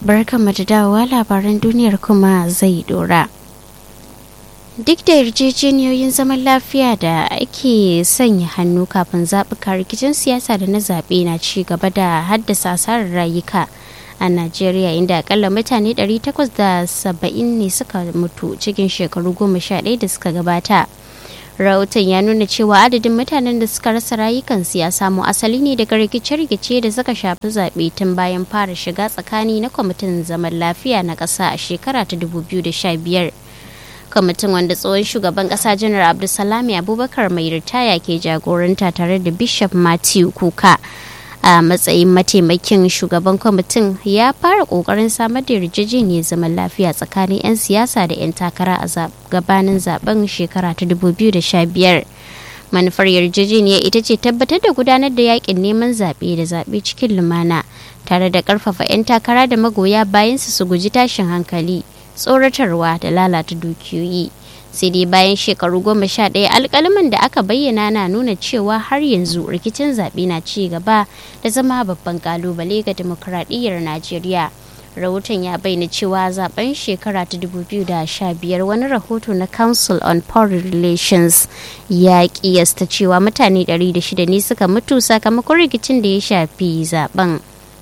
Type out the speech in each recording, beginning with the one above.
barkanmu da dawowa labaran duniyar kuma zai dora. Duk da yarjejeniyoyin zaman lafiya da ake sanya hannu kafin zaɓuka rikicin siyasa da na zaɓe na ci gaba da haddasa asarar rayuka a Najeriya inda akalla mutane 870 ne suka mutu cikin shekaru goma sha ɗaya da suka gabata. rahoton ya nuna cewa adadin mutanen da suka rasa rayukansu ya samo asali ne daga rikice-rikice da suka shafi zaɓe tun bayan fara shiga tsakani na kwamitin zaman lafiya na ƙasa a shekara ta 2015 kwamitin wanda tsohon shugaban ƙasa janar abdulsalami abubakar mai ritaya ke jagoranta tare da bishop matthew kuka a matsayin mataimakin shugaban kwamitin ya fara kokarin samar da yarjejeniyar zaman lafiya tsakanin 'yan siyasa da 'yan takara a gabanin zaben shekara ta 2015 manufar yarjejeniyar ita ce tabbatar da gudanar da yakin neman zaɓe da zaɓe cikin lumana tare da ƙarfafa 'yan takara da magoya bayansu su guji tashin hankali tsoratarwa da lalata dukiyoyi sai dai bayan shekaru goma sha ɗaya alkalaman da aka bayyana na nuna cewa har yanzu rikicin zaɓe na ci gaba da zama babban kalubale ga demokuraɗiyyar najeriya rahoton ya bayyana cewa zaben shekara ta 2015 wani rahoto na council on foreign relations ya kiyasta cewa mutane 106 ne suka mutu sakamakon rikicin da ya shafi zaben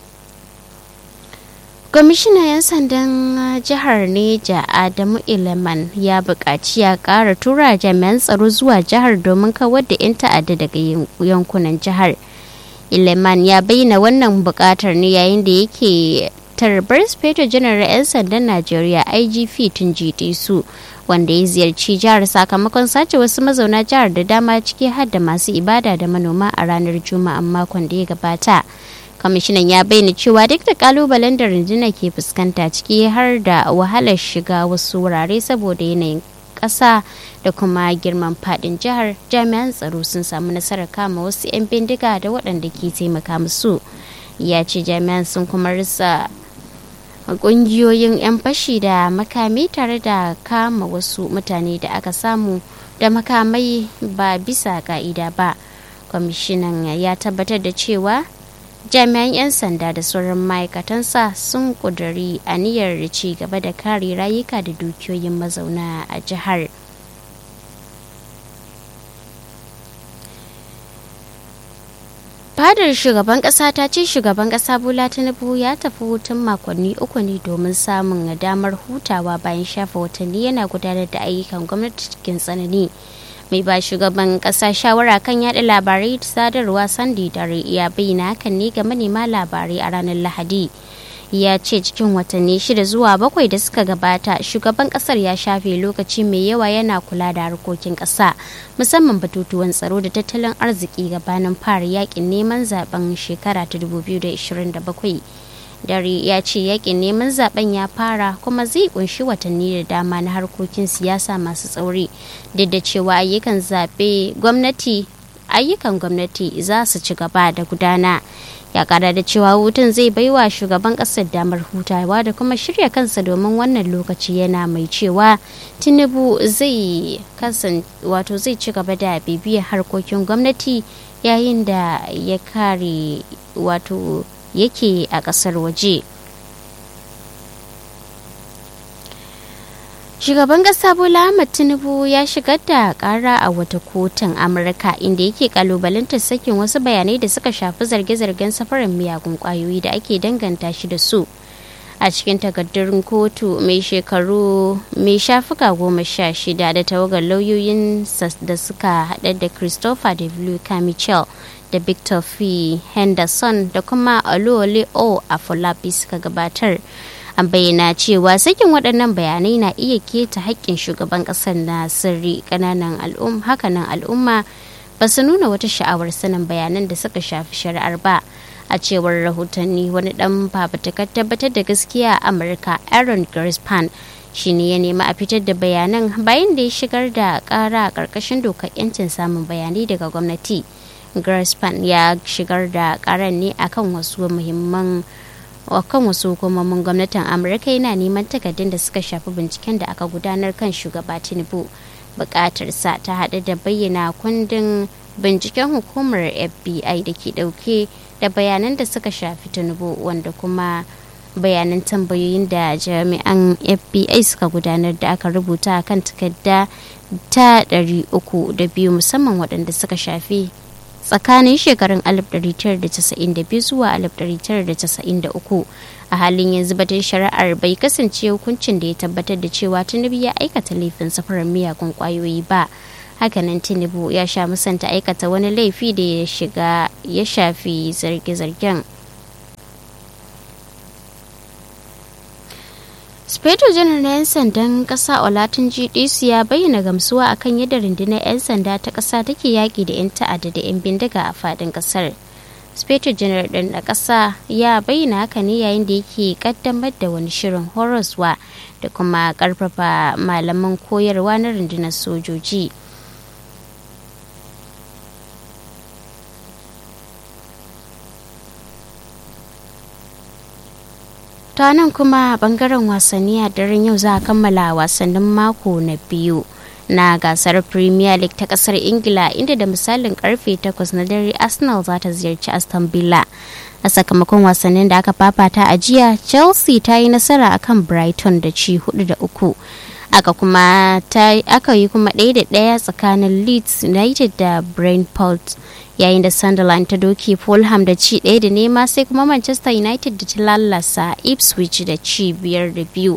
kwamishinan 'yan sandan jihar neja adamu ileman ya buƙaci ya ƙara tura jami'an tsaro zuwa jihar domin kawar da 'yan ta'adda daga yankunan jihar ileman ya bayyana wannan buƙatar ne yayin da yake tarbar speto janar 'yan sandan najeriya igp tun su wanda ya ziyarci jihar sakamakon sace wasu mazauna jihar da dama ciki har da masu ibada da manoma a ranar juma'an makon da ya gabata kwamishinan ya bayyana cewa duk da kalubalen da rundunar ke fuskanta ciki har da wahalar shiga wasu wurare saboda yanayin ƙasa da kuma girman fadin jihar jami'an tsaro sun samu nasarar kama wasu 'yan bindiga da waɗanda ke taimaka musu ya ce jami'an sun kuma risa ƙungiyoyin 'yan fashi da makami tare da kama wasu mutane da aka samu da makamai ba bisa ka'ida ba kwamishinan ya tabbatar da cewa jami'an 'yan sanda da sauran ma'aikatansa sun ƙudiri aniyar ci gaba da kare rayuka da dukiyoyin mazauna a jihar fadar shugaban kasa ta ce shugaban kasa bola tinubu ya tafi hutun makonni uku ne domin samun damar hutawa bayan shafa watanni yana gudanar da ayyukan gwamnati cikin tsanani mai ba shugaban kasa shawara kan yada labarai da sadarwa sandi dare ya bayyana hakan ne ga manema labarai a ranar lahadi ya ce cikin watanni shida zuwa bakwai da suka gabata shugaban kasar ya shafe lokaci mai yawa yana kula da harkokin kasa musamman batutuwan tsaro da tattalin arziki gabanin fara yakin neman zaben shekara ta 2027 dare ya ce yakin neman zaben ya fara kuma zai kunshi watanni da dama na harkokin siyasa masu tsauri duk da cewa ayyukan zaɓe gwamnati ayyukan gwamnati za su ci gaba da gudana ya kara da cewa hutun zai baiwa shugaban kasar damar hutawa da kuma shirya kansa domin wannan lokaci yana mai cewa tinubu zai kasan wato zai ci gaba da bibiyar harkokin gwamnati yayin da ya kare wato yake a kasar waje shugaban kasa bola ahmad tinubu ya shigar da kara a wata kotun amurka inda yake kalubalantar sakin wasu bayanai da suka shafi zarge-zargen safarin miyagun kwayoyi da ake danganta shi da su a cikin takardun kotu mai shekaru mai shafuka goma sha shida da tawagar lauyoyin da suka hada da christopher w michel da victor f henderson da kuma oluwole o afolabi suka gabatar an bayyana cewa sakin waɗannan bayanai na iya keta haƙƙin shugaban ƙasar na sirri ƙananan al'umma hakanan al'umma ba su nuna wata sha'awar sanin bayanan da suka shafi shari'ar ba a cewar rahotanni wani ɗan fafutukar tabbatar da gaskiya a amurka aaron grispan shi ne ya nemi a fitar da bayanan bayan da ya shigar da ƙara a ƙarƙashin dokar 'yancin samun bayanai daga gwamnati grispan ya shigar da ƙaran ne akan wasu muhimman kan wasu hukumomin gwamnatin amurka yana neman takardun da suka shafi binciken da aka gudanar kan shugaba tinubu bukatarsa ta haɗu da bayyana kundin binciken hukumar fbi da ke ɗauke da bayanan da suka shafi tinubu wanda kuma bayanan tambayoyin da jami'an fbi suka gudanar da aka rubuta kan takarda ta 302 musamman waɗanda suka shafi tsakanin shekarun 1992 zuwa 1993 a halin yanzu batun shari'ar bai kasance hukuncin da ya tabbatar da cewa tinubu ya aikata laifin safarar miyagun kwayoyi ba hakanan tinubu ya sha musanta aikata wani laifi da ya shiga ya shafi zarge-zargen speto janar na 'yan sandan kasa olatin gdc ya bayyana gamsuwa akan yadda rundunar 'yan sanda ta kasa take yaki da 'yan ta'adda da 'yan bindiga a fadin kasar speto janar ɗin na ƙasa ya bayyana haka ne yayin da yake kaddamar da wani shirin horaswa da kuma ƙarfafa malaman koyarwa na rundunar sojoji ta nan kuma bangaren wasanni a daren yau za a kammala wasannin mako na biyu na gasar premier league ta kasar ingila inda da misalin karfe 8 na dare arsenal za ta ziyarci aston villa a sakamakon wasannin da aka fafata a jiya chelsea ta yi nasara akan brighton da ci 4 da uku aka kuma aka yi kuma ɗaya da ɗaya tsakanin leeds united da brentford yayin da sunderland ta doki fulham da ci ɗaya da nema sai kuma manchester united da ta lalasa ipswich da ci biyar da biyu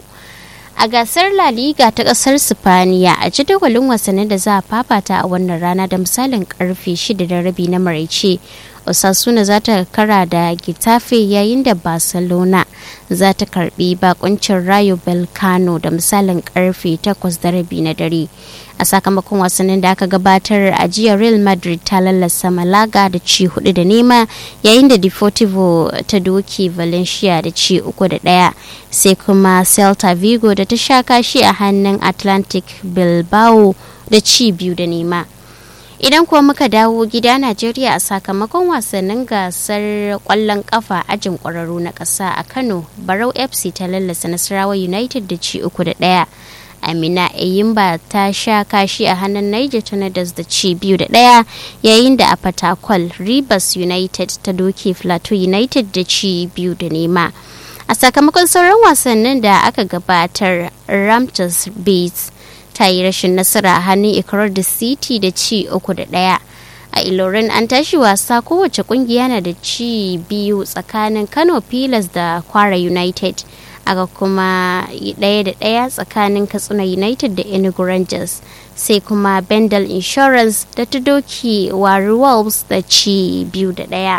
a gasar La Liga ta kasar Sifaniya a jadawalin wasannin da za a fafata a wannan rana da misalin karfe 6 da rabi na maraice Osasuna za ta kara da Getafe yayin da Barcelona za ta karbi bakuncin Rayo Belcano da misalin karfe 8 da rabi na dare. A sakamakon wasannin da aka gabatar a jiya Real Madrid ta lallasa Malaga da ci hudu da nema yayin da Deportivo ta doki Valencia da ci uku da daya sai kuma Celta Vigo da ta sha kashi a hannun Atlantic Bilbao da ci biyu da nema. idan kuwa muka dawo gida najeriya a sakamakon wasannin gasar kwallon kafa ajin kwararru na ƙasa a kano barau fc ta lallasa nasarawa united da ci uku da ɗaya amina eyimba ta sha kashi a hannun niger tornadoes da ci biyu da ɗaya yayin da a fatakwal rivers united ta doke plateau united da ci biyu da nema a sakamakon sauran wasannin da aka gabatar ramtus bates ta yi rashin nasara a hannun ikrar da city da ci uku da ɗaya a ilorin an tashi wasa kowace kungiya na da ci biyu tsakanin kano pilas da kwara united aka kuma ɗaya da ɗaya tsakanin katsina united da enugu rangers sai kuma bendel insurance da ta doki wari wolves da ci biyu da ɗaya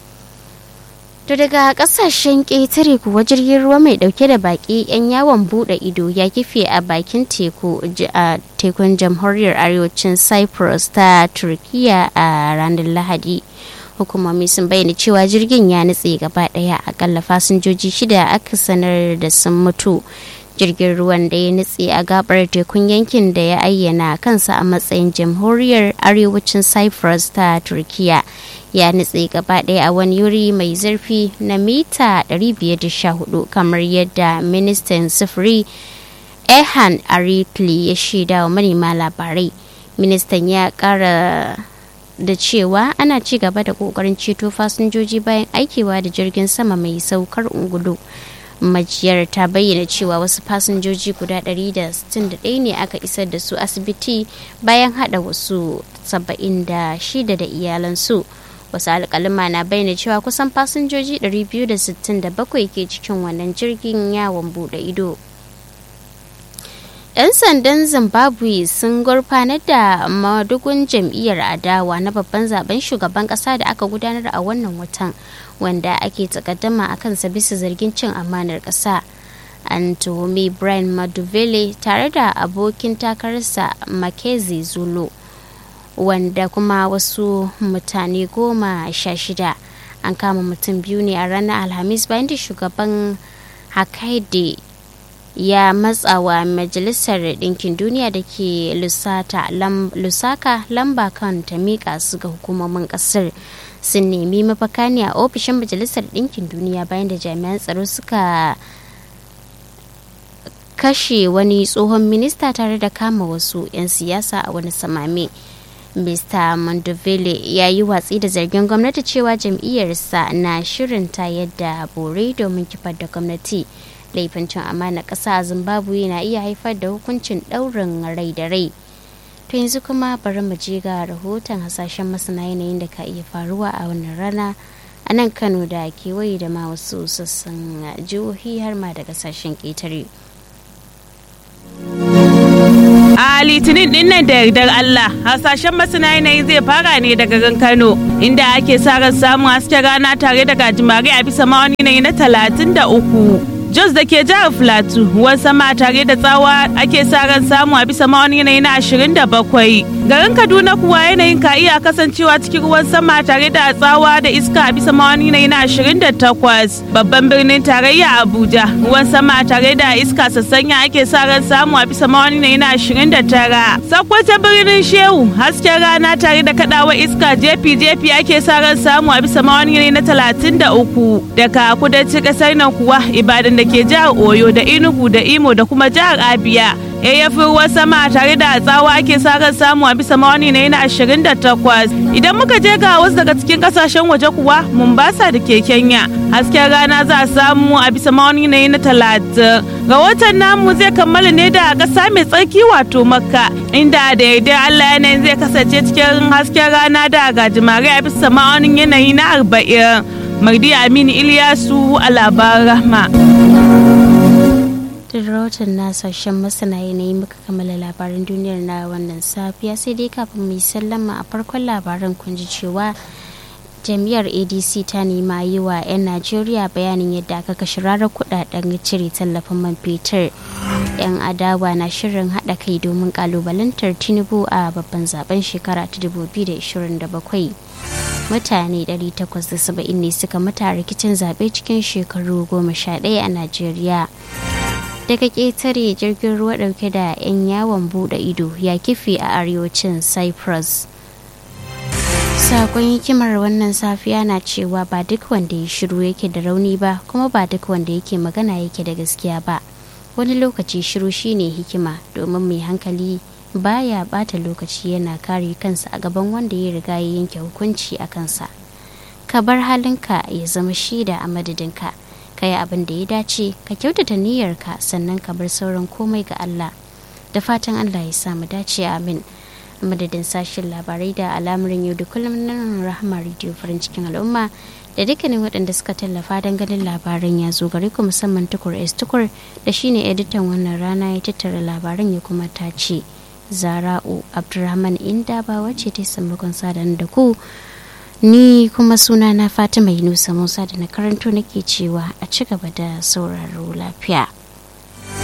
To daga kasashen ƙetare kuwa jirgin ruwa mai ɗauke da baƙi 'yan yawon buɗe ido ya kife a bakin teku a tekun jamhuriyar arewacin Cyprus ta Turkiya a ranar Lahadi. Hukumomi sun bayyana cewa jirgin ya nutse gaba ɗaya akalla fasinjoji shida aka sanar da sun mutu. Jirgin ruwan da ya nutse a gabar tekun yankin da ya ayyana kansa a matsayin jamhuriyar arewacin Cyprus ta Turkiya. ya nutse gaba ɗaya a wani wuri mai zurfi na mita 514 kamar yadda ministan sufuri ehan aritli ya shaida wa manema labarai ministan ya kara da cewa ana ci gaba da kokarin ceto fasinjoji bayan aikewa da jirgin sama mai saukar ungulu majiyar ta bayyana cewa wasu fasinjoji guda 161 ne aka isar da su asibiti bayan hada wasu 76 da iyalansu wasu alkalima na bayyana cewa kusan fasinjoji 267 ke cikin wannan jirgin yawon bude ido 'yan sandan zimbabwe sun gurfanar da madugun jam'iyyar adawa na babban zaben shugaban kasa da aka gudanar a wannan watan wanda ake takaddama a kansa bisa zargin cin amanar kasa an tuhumi brian maduvele tare da abokin takararsa makezi zulu wanda kuma wasu mutane goma sha shida an kama mutum biyu ne a ranar alhamis bayan da shugaban hakaide ya matsawa majalisar ɗinkin duniya da ke lusaka lamba kan ta miƙa su ga hukumomin ƙasar sun nemi mafaka ne a ofishin majalisar ɗinkin duniya bayan da jami'an tsaro suka kashe wani tsohon minista tare da kama wasu 'yan siyasa a wani samame mr mondovile ya yi watsi da zargin gwamnati cewa jam'iyyarsa na shirin ta yadda bore domin kifar da gwamnati laifin cin amana ƙasa a zimbabwe na iya haifar da hukuncin ɗaurin rai da rai to yanzu kuma bari mu je ga rahoton hasashen masana yanayin da ka iya faruwa a wannan rana a nan kano da kewaye da ma wasu sassan jihohi har ma da kasashen ƙetare. A litinin din nan da yardar Allah, hasashen masana yanayi zai fara ne daga garin Kano, inda ake sa ran samun hasken rana tare da gajimare a bisa ma'auni yanayi na talatin da uku. Jos da ke jihar Filatu, ruwan sama tare da tsawa ake sa ran samu a bisa ma'auni yanayi na ashirin da bakwai. Garin Kaduna kuwa yanayin ka iya kasancewa cikin ruwan sama tare da tsawa da iska a bisa ma'auni yanayi na ashirin da takwas. Babban birnin tarayya Abuja, ruwan sama tare da iska sassanya ake sa ran samu a bisa ma'auni yanayi na ashirin da tara. Sakwata birnin Shehu, hasken rana tare da kaɗawa iska jefi-jefi ake sa ran samu a bisa ma'auni yanayi na talatin da uku. Daga kudancin ƙasar nan kuwa Ibadan da ke jihar Oyo da Enugu da Imo da kuma jihar Abia. yayyafin ruwan sama tare da tsawa ake sa ran samu a bisa mawani na yana ashirin da takwas idan muka je ga wasu daga cikin kasashen waje kuwa Mombasa da ke Kenya hasken rana za a samu a bisa mawani na yana talatin ga watan namu zai kammala ne da ƙasa mai tsarki wato makka inda da yardar Allah yanayin zai kasance cikin hasken rana da gajimare a bisa ma'aunin yanayi na arba'in Mardi Aminu Iliyasu a labaran rahma. da rahoton na sashen masana yanayi muka kammala labaran duniyar na wannan safiya sai dai kafin mu yi sallama a farkon labaran kun ji cewa jam'iyyar adc ta nema yi wa 'yan najeriya bayanin yadda aka kashe rarar kudaden cire tallafin man fetur 'yan adawa na shirin haɗa kai domin kalubalantar tinubu a babban zaben shekara ta 2027 mutane 870 ne suka mata rikicin zaɓe cikin shekaru 11 a najeriya daga ƙetare jirgin ruwa ɗauke da 'yan yawon buɗe ido ya kife a arewacin cyprus sakon hikimar wannan safiya na cewa ba duk wanda ya shiru yake da rauni ba kuma ba duk wanda yake magana yake da gaskiya ba wani lokaci shiru shine hikima domin mai hankali baya bata lokaci yana kare kansa a gaban wanda ya riga ya yanke hukunci a kansa ka bar halinka ya zama shida a madadinka ka yi abin da ya dace ka kyautata niyyarka sannan ka bar sauran komai ga Allah da fatan Allah ya samu dace amin madadin sashen labarai da al'amuran yau da kullum nan rahama radio farin cikin al'umma da dukkanin waɗanda suka tallafa don ganin labaran ya zo gare ku musamman tukur s tukur da shine editan wannan rana ya tattara labaran ya kuma tace zara'u abdurrahman inda ba wacce ta sammakon sadan da ku ni kuma suna na fatima yunusa musa da na karanto nake cewa a ci gaba da sauraro lafiya